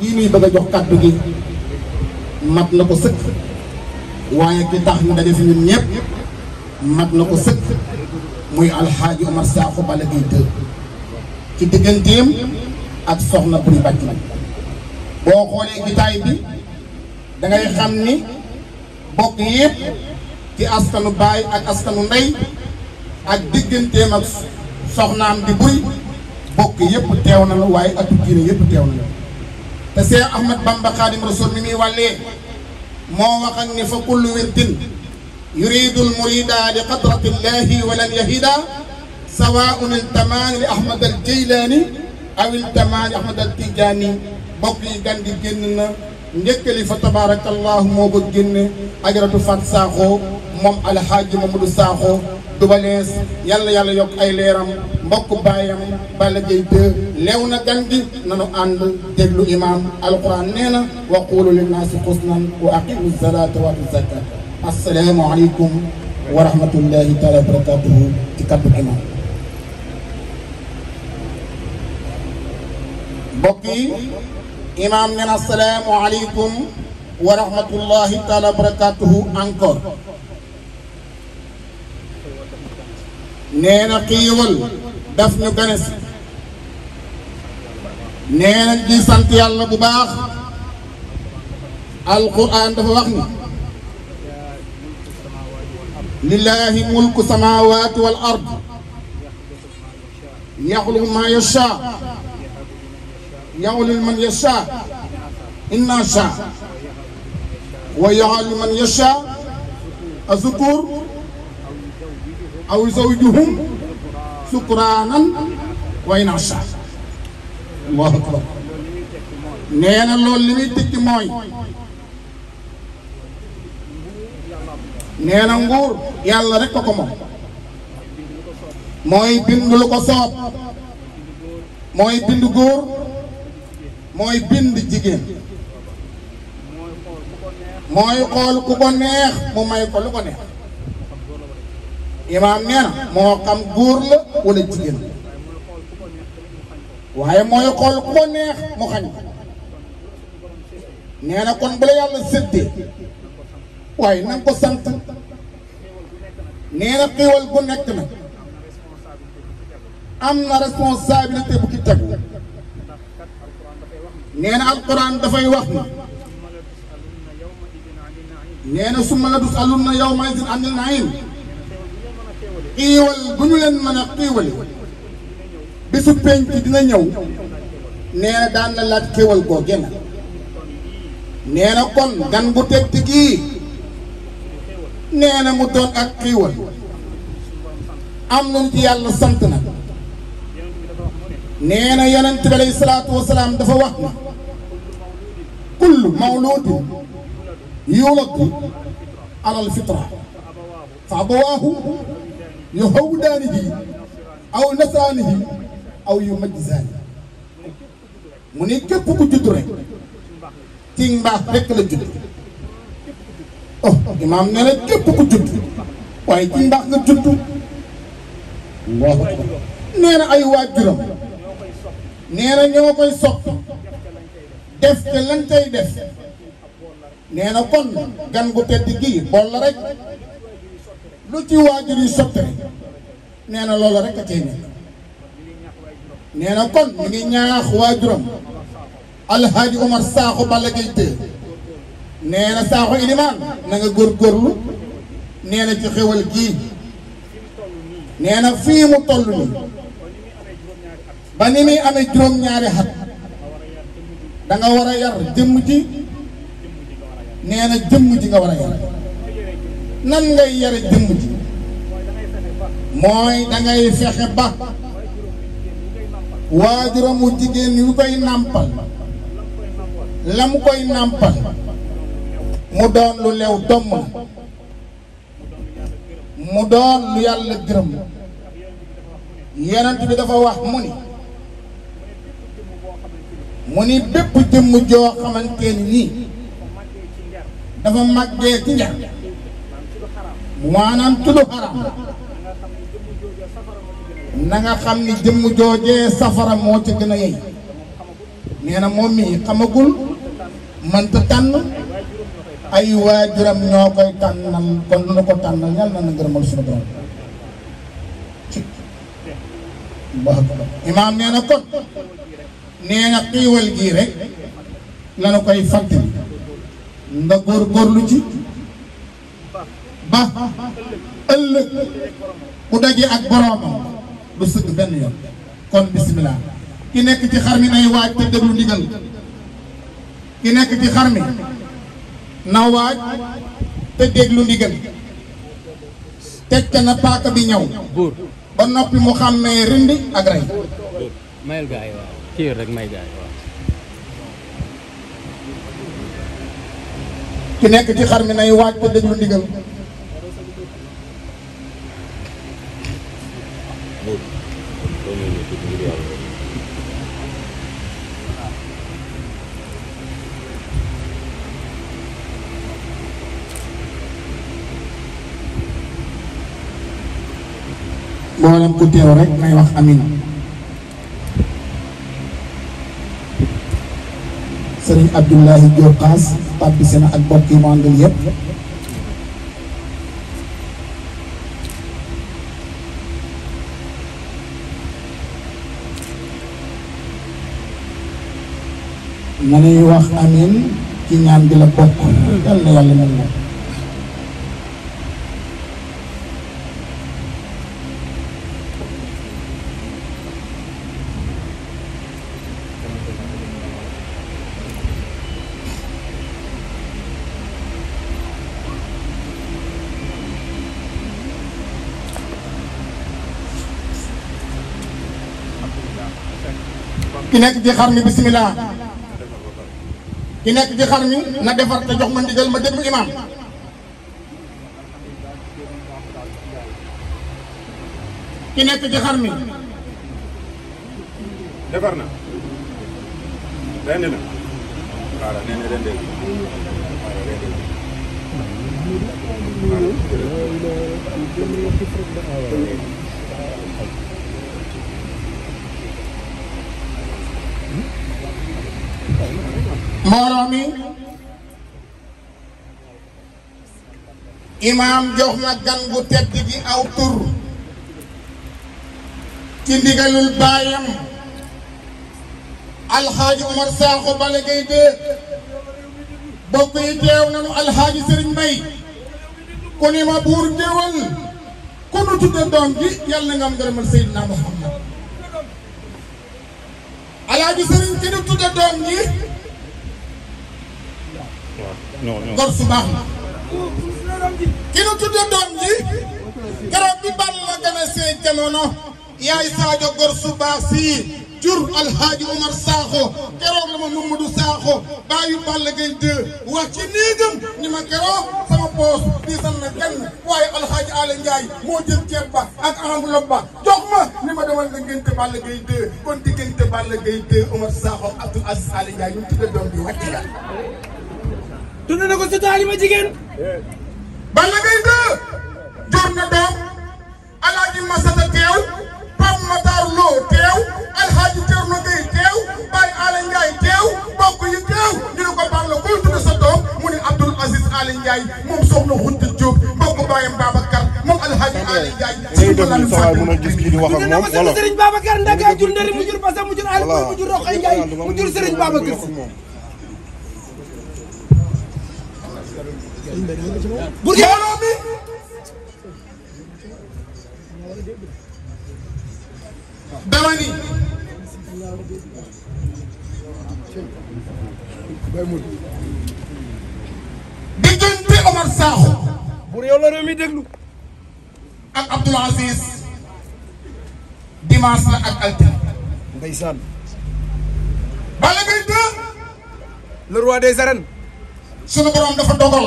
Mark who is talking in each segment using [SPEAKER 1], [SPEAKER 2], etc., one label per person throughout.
[SPEAKER 1] kii nuy bëgg a jox kàddu gi mat na ko sëkk waaye ki tax ñu daje fi ñun ñëpp mat na ko sëkk muy alxaaji Omar Sakho Balla Gaye 2 ci digganteem ak soxna Buri Bàcc boo xoolee gitaay bi da ngay xam ni bokk yëpp ci askanu baay ak askanu ndey ak digganteem ak soxnaam di buri bokk yëpp teew na la waaye atu diine yëpp teew na la te Seex Ahmad Bamba Xaadim Rasul mi muy wàllee moo wax ak ni fa kullu wirdin yuridu lmurida li qadratillahi walan yahida sawaun iltamaani li Ahmad al Jeylaani aw iltamaani Ahmad al Tijaani bokk yi gan gi génn na njëkkali fa tabaarakallahu moo ko génne ajaratu Fat Sakho moom alxaaji Mamadou Sakho dubalees yàlla yàlla yokk ay leeram mbokk baayam Balla Gaye 2 leew na gan gi nanu ànd déglu imaam alquran nee na wa qulu linnaasi xusnan wa aqimu salata wa atu zakat assalaamu aleykum wa rahmatullahi taala wa barakatuhu ci kaddu imaam mbokk yi imaam nee na assalaamu aleykum wa rahmatullahi taala wa barakatuhu encore nee na xiiwal daf ñu gane si nee na di sant yàlla bu baax alquran dafa wax ni lillahi mulku samawati wal ard yaxluqu ma yasha yaxluqu man yasha inna sha wa yaxlu man yasha azukur aw zawjuhum sukraanan wa inasha allahu akbar nee na loolu li muy tekki mooy nee na nguur yàlla rek ko ko moom mooy bind lu ko soob mooy bind góor mooy bind jigéen mooy xool ku ko neex mu may ko lu ko neex imaam nee na moo xam góor la wala jigéen waaye mooy xool ku ko neex mu xañ ko nee na kon bu la yàlla séddee waaye na nga ko sant nee na xiiwal bu nekk na am na responsabilité bu ci tegu nee na alquran dafay wax ni nee na su ma la dus alun na yow may sin anil naim xiiwal bu ñu leen mën a xiiwali bisu penc dina ñëw nee na daan la laaj xiiwal koo génn nee na kon gan gu teg gii nee na mu doon ak xiiwal am nañ ci yàlla sant na nee na yonent bi alayhi salaatu wasalaam dafa wax na kullu mawludin yuladu alal fitra fa abawaahu yuhawwidaanihi aw nasraanihi aw yumajjisaanihi mu ni képp ku judd rek ci mbaax rek la judd oh imaam nee na képp ku judd waaye ci mbaax nga judd allahu akbar nee na ay waajuram nee na ñoo koy soppi def te lañ tey def nee na kon gan gu tedd gii bool la rek lu ci waajur yi sotti rek nee na loolu rek a cay nekk nee na kon mi ngi ñaax waajuram alhaaji Omar Sakho Balla Gaye 2 nee na Sakho ilimaan na nga góorgóorlu nee na ci xewal gii nee na fii mu toll nii ba ni muy amee juróom-ñaari xat da nga war a yar jëmm ji nee na jëmm ji nga war a yar nan ngay yare jëmm ji mooy da ngay fexe ba waajuramu jigéen yu koy nàmpal la mu koy nàmpal mu doon lu lew domm la mu doon lu yàlla gërëm yonent bi dafa wax mu ni mu ni bépp jëmm joo xamante ni nii dafa màggee ci njar maanaam ci lu xaram na nga xam ni jëmm joojee safara moo ca gën a yey nee na moom mii xamagul mënta tànn ay waajuram ñoo koy tànnal kon lu na ko tànnal yàlla na na ngërëmal suñu borom ci Allahu akbar imaam nee na kon nee na xiiwal gii rek lanu koy fàttali nga góorgóorlu ci ba ëllëg ku daje ak boroomam du sëgg benn yoon kon bismillah ki nekk ci xar mi nay waaj te déglu ndigal ki nekk ci xar mi na waaj te déglu ndigal teg ca na paaka bi ñëw
[SPEAKER 2] buur
[SPEAKER 1] ba noppi mu xàmmee rindi ak rey
[SPEAKER 2] mayel gaa yi waaw kii rek may gaa yi waaw
[SPEAKER 1] ki nekk ci xar mi nay waaj te déglu ndigal mboolem ku teew rek nay wax amin sëriñ Abdoulahi Diop Xaas tàbbi seen ak bokk yi mu àndal yépp nanuy wax amin ci ñaan gi la bokk yal na yàlla mel moom ki nekk ci xar mi bismillah ki nekk ci xar mi na defar te jox ma ndigal ma déglu imam ki nekk ci xar mi
[SPEAKER 3] defar na rendi na xaaral nee na rendee xaaral rendee
[SPEAKER 1] mbooloo mi imaam jox na gan gu tedd gi aw tur ci ndigalul baayam alxaaji Umar Saaxo Balla Gaye de bokk yi teew nanu alxaaji Sëriñ Mbay ku ni ma buur géwal ku nu tudde doom ji yàlla nga am ngërëmal Seydina Muhammad alxaaji Sëriñ ki nu tudde doom ji
[SPEAKER 3] non non
[SPEAKER 1] gor su baax la ki nu tudde doom ji keroog bi Balla gën a see jamono yaay Sadio gor su baax sii jur alhaaji Umar Sakho keroog la ma Mamadou Sakho bàyyi Balla Gaye 2 wax ci néegam ni ma keroog sama poos diisal na kenn waaye alhaaji Ala Ndiaye moo jël ceeb ba ak enveloppe ba jox ma ni ma demal nga ngénte Balla Gaye 2 kon diggante Balla Gaye 2 Umar Sakho Abdoul Aziz Ala Ndiaye ñu tudde doom bi wàcc la
[SPEAKER 4] tudd na ko sa taalima jigéen
[SPEAKER 1] Balla Gaye 2 jur na doom alaaji Masata teew Pape Matar Lo teew alhaaji Thierno Gueye teew Baye Ala Ndiaye teew mbokk yi teew ñu ne ko Balla koy tudd sa doom mu ne Abdoul Aziz Ala Ndiaye moom soxna Xunta Diop mbokk baayam Babacar moom alhaaji Ala Ndiaye
[SPEAKER 3] ngay def ni sa waay mën a gis kii di wax ak
[SPEAKER 4] tudd na
[SPEAKER 3] moom
[SPEAKER 4] ko sa
[SPEAKER 3] wala
[SPEAKER 4] Serigne Babacar Ndaka jur ndari mu jur Basa mu jur Ali Boy mu jur Roxay Ndiaye mu jur Serigne Babacar Si Bour Gueweul
[SPEAKER 1] mbooloo mi dama ni diggante Omar Sakho
[SPEAKER 4] Bour yow la réew mi déglu
[SPEAKER 1] ak Abdoul Aziz dimanche la ak altine
[SPEAKER 4] ndeysaan
[SPEAKER 1] Balla Gaye 2
[SPEAKER 4] le roi des arènes
[SPEAKER 1] sunu borom dafa dogal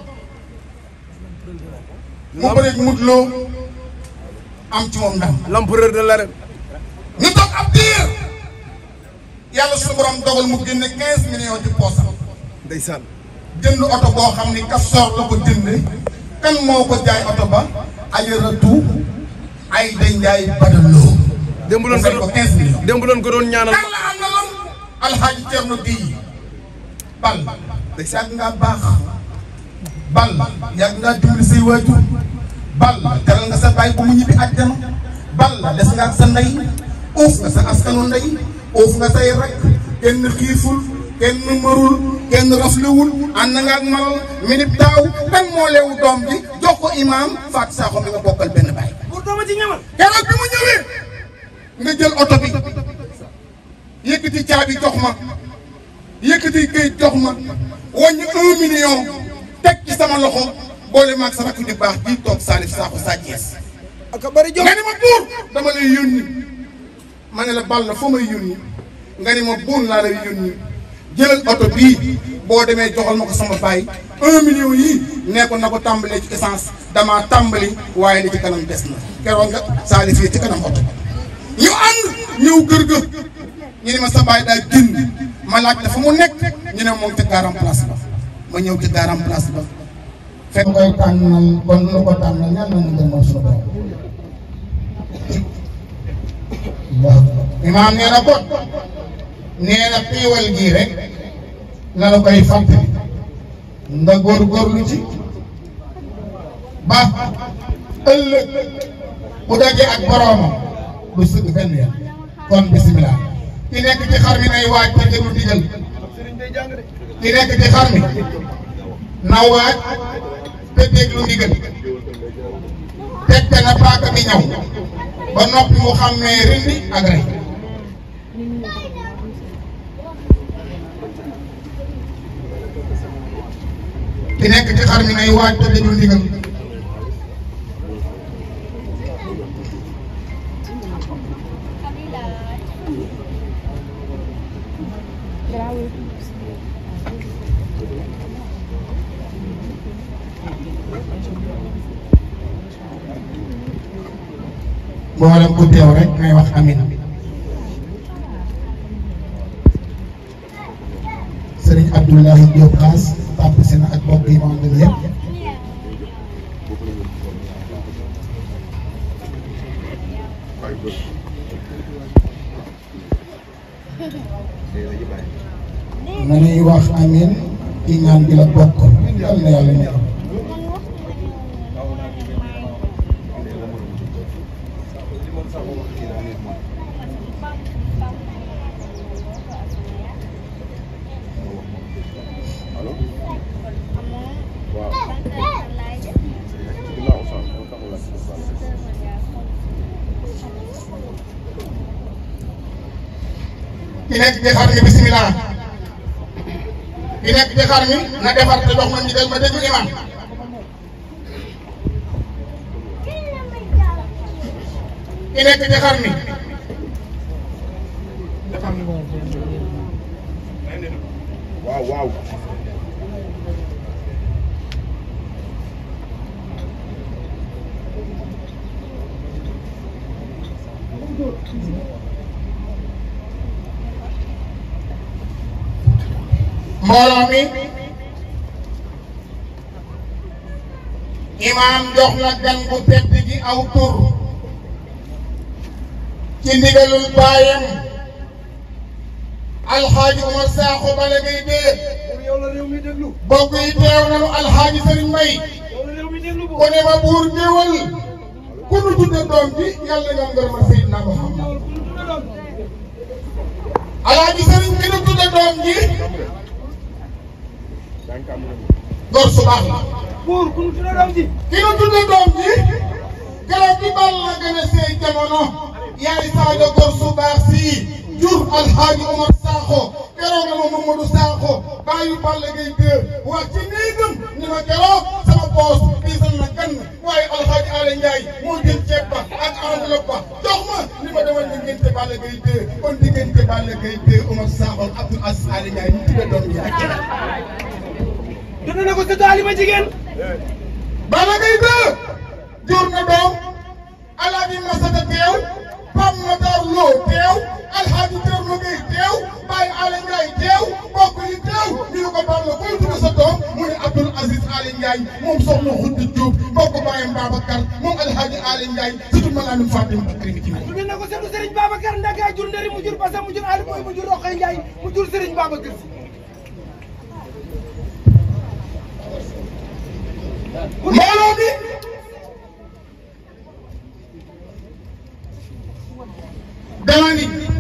[SPEAKER 1] mu bëreeg Modou Lo am ci moom ndam
[SPEAKER 4] l'empereur de l'arène
[SPEAKER 1] ñu toog ab diir yàlla sunu borom dogal mu génne 15 millions ci poosam
[SPEAKER 4] ndeysaan
[SPEAKER 1] jënd oto boo xam ni Kastoor la ko jënde kan moo ko jaay oto ba ajaratu ay day njaay badaloo
[SPEAKER 4] démb loon ko
[SPEAKER 1] ko
[SPEAKER 4] doon
[SPEAKER 1] 15 millions
[SPEAKER 4] démb loon ko doon ñaanal
[SPEAKER 1] kan la am na lam alxaaji Cerno Géy bal yàgg ngaa baax bal yàgg ngaa dimbali say waajur bal teral nga sa baay bu mu ñibbi àjjana bal des nga ak sa ndey uuf nga sa askanu ndey uuf nga say rek kenn xiiful kenn marul kenn raflewul ànd nga ak malal minib daaw kan moo leewu doom bi jox ko imaam Fatou Sakho mi nga bokkal benn baay
[SPEAKER 4] pour dooma ci ñamal
[SPEAKER 1] keroog bi mu ñëwee nga jël oto bi yëkkati caabi jox ma yëkkati këyit jox ma wàññi un million teg ci sama loxo boole maag sa rakk ju baax bii toog Salif Sakho Sa Thiès
[SPEAKER 4] ak a bari jom
[SPEAKER 1] nga ni ma buur dama lay yónni ma ne la bal la foo may yónni nga ni ma buur laa lay yónni jëlal oto bii boo demee joxal ma ko sama baay un million yii nee ko na ko tàmbalee ci essence damaa tàmbali waaye li ci kanam des na keroog nga Salif yi ci kanam oto ñu ànd ñëw kër ga ñu ne ma sa baay daal génn ma laaj dafa mu nekk ñu ne moom ca garam place ba ma ñëw ca garam place ba fekk koy tànnal kon lu ko tànnal ñan nañu gën suñu borom imaam nee na kon nee na xéewal gii rek la la koy fàttali nga góorgóorlu ci ba ëllëg bu dajee ak boroomam du sëgg benn yoon kon bisimilah ki nekk ci xar mi nay waaj te jëlu digal ki nekk ci xar mi na waaj te déglu ndigal teg te na paaka bi ñaw ba noppi mu xàmmee rindi ak rey ki nekk ci xar mi nay waaj te déglu ndigal mboolem ku teew rek ngay wax amin sëriñ Abdoulahi Diop Xaas tàpp si na ak mbokk yi ma àndal yëpp na ñuy wax amin ci ñaan bi la bokk yal na yàlla ñëw ki nekk ci xar mi bisimilah ki nekk ci xar mi na defar te jox ma ndigal ma déglu imam ki nekk ci xar mi
[SPEAKER 3] waaw waaw
[SPEAKER 1] mbooloo mi imaam jox na gan bu tedd gi aw tur ci ndigalul baayam alxaaji Umar Saaxo bala ngay dee
[SPEAKER 4] yow la réew mi déglu
[SPEAKER 1] bokk yi teew nanu alxaaji Sëriñ Mbay
[SPEAKER 4] yow la réew mi déglu
[SPEAKER 1] ko ne ma buur géwal ku nu tudde doom bi yàlla nga ngërëmal Seydina Muhammad alxaaji Sëriñ ki nu tudde doom ji gor su baax la
[SPEAKER 4] buur ku nu tudde doom ji
[SPEAKER 1] ki nu tudde doom ji keroog bi bal la gën a seey jamono yaay saaga gor su baax sii jur alxaaji Omar Sakho keroog la ma Mamadou Sakho bàyyi Balla Gaye dee wax ci néegam ni ma keroog sama poos diisal na gan waaye alxaaji Ala Ndiaye moo jël ceeb ba ak enveloppe ba jox ma ni ma demal diggante Balla Gaye dee kon diggante Balla Gaye dee Omar Sakho ak Abdoul Aziz Ala Ndiaye ñu tudde doom ji ak keneen
[SPEAKER 4] tudde na ko sa taaliba jigéen
[SPEAKER 1] Balla Gaye dee jur na doom alaaji Masata teew Pam Matar Lo teew alxaaji Thierno Gueye teew Baye Ala Ndiaye teew mbokk yi teew ñu ne ko Balla koy tudd sa doom mu ne Abdoul Aziz Ala Ndiaye moom soxna Xunta Diop mbokk baayam Babacar moom alxaaji Ala Ndiaye surtout ma laa min Fatim Bakri mi ci
[SPEAKER 4] tudde na ko seetu Serigne Babacar Ndaka jur ndari mu jur Basa mu jur Ali Boy mu jur Roqay Ndiaye mu jur Serigne Babacar si
[SPEAKER 1] mbooloo bi dama ni